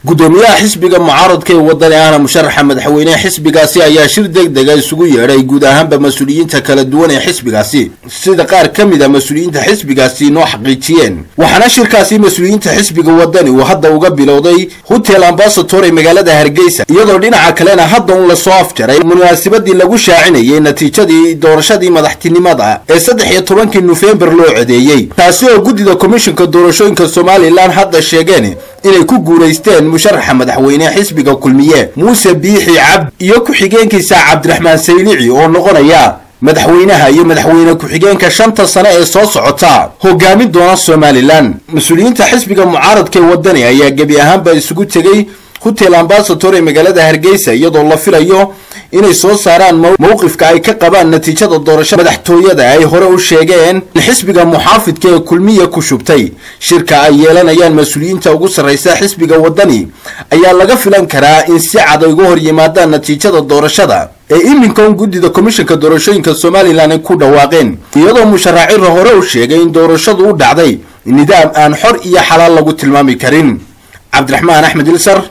gudoomiyaha xisbiga mucaaradka ee wadani ahna musharaxa madaxweyneha xisbigaasi ayaa shir deg dega isugu yeedhay guud ahaanba mas-uuliyiinta kala duwan ee xisbigaasi sida qaar ka mid a mas-uuliyiinta xisbigaasi noo xaqiijiyeen waxaana shirkaasi mas-uuliyiinta xisbiga wadani uu hadda uga bilowday hotel ambasator ee magaalada hargeysa iyadoo dhinaca kalena hadda un lasoo afjaray munaasabadii lagu shaacinayay natiijadii doorashadii madaxtinimada ee saddex iyo tobankii nofembar loo codeeyey taasi oo guddida komishinka doorashooyinka somalilan hadda sheegeen inay ku guulaysteen musharaxa madaxweyne xisbiga kulmiye muuse biixi cabd iyo ku-xigeenkiisa cabdiraxmaan saylici oo noqonaya madaxweynaha iyo madaxweyne ku-xigeenka shanta sane ee soo socota hogaamin doona somalilan mas-uuliyiinta xisbiga mucaaradka ee wadani ayaa gebi ahaanba isugu tegey hotel ambasator ee magaalada hargeysa iyadoo la filayo inay soo saaraan mowqifka ay ka qabaan natiijada doorashada madaxtooyada ay hore u sheegeen in xisbiga muxaafidka ee kulmiya ku shubtay shirka ay yeelanayaan mas-uuliyiinta ugu sarraysa xisbiga wadani ayaa laga filan karaa in si cad ay uga hor yimaadaan natiijada doorashada ee iminkan guddida komishanka doorashooyinka somalilan ay ku dhawaaqeen iyadoo musharaciira hore u sheegay in doorashadu u dhacday nidaam aan xor iyo xalaal lagu tilmaami karin cabdiraxmaan axmed ilsar